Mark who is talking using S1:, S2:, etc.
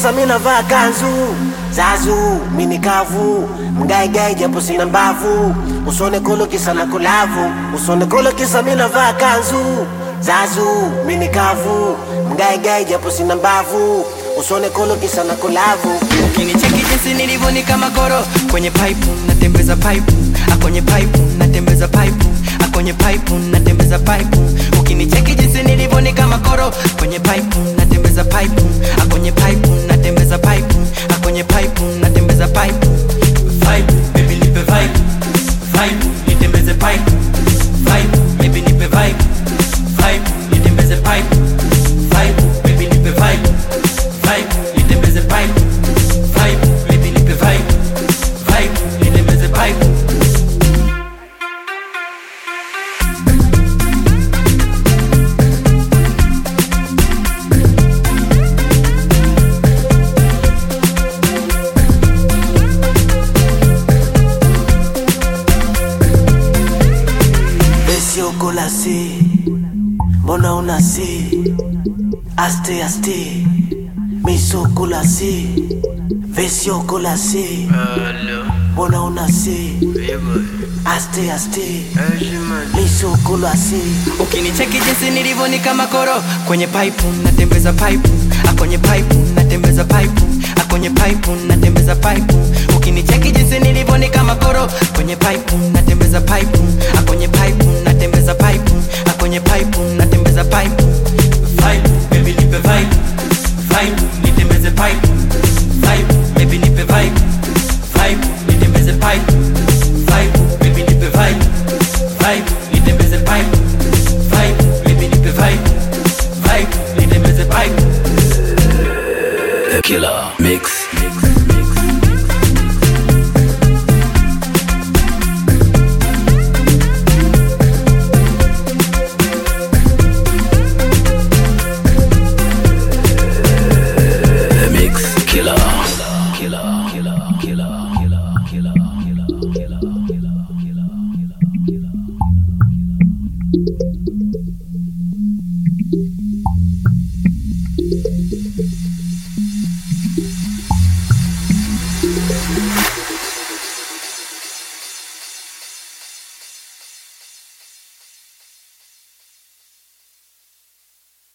S1: kisa mi navaa kanzu zazu mini kavu mgaigai japo sina mbavu usone kolo kisa na kulavu usone kolo kisa mi navaa kanzu zazu mini kavu mgaigai japo sina mbavu usone kolo kisa na kulavu
S2: Ukinicheki jinsi nilivyo ni kama koro kwenye pipe natembeza pipe ah, kwenye pipe natembeza pipe ah, kwenye pipe natembeza pipe Ukinicheki jinsi nilivyo ni kama koro kwenye pipe natembeza pipe ah, kwenye pipe natembeza pipe ah, kwenye pipe natembeza pipe Vibe baby nipe vibe vibe nitembeze pipe vibe baby nipe vibe vibe nitembeze pipe vibe baby nipe vibe vibe nitembeze pipe vibe baby nipe vibe vibe nitembeze pipe
S1: Esiokolasi, mbona unasi? Aste aste, misokolasi, vesiokolasi, mbona unasi? Aste aste, misokolasi.
S2: Ukinicheki jinsi nilivyo ni kama koro kwenye pipe natembeza pipe ah, kwenye pipe natembeza pipe ah, kwenye pipe natembeza pipe Ukinicheki jinsi nilivyo ni kama koro kwenye pipe natembeza pipe ah, kwenye pipe natembeza pipe ah, kwenye pipe natembeza pipe Vibe baby nipe vibe vibe nitembeze pipe vibe baby nipe vibe vibe nitembeze pipe vibe baby nipe vibe vibe nitembeze pipe vibe baby nipe vibe vibe nitembeze pipe
S3: The Killer Mix. The Mix Killer. Killer. Killer. Killer.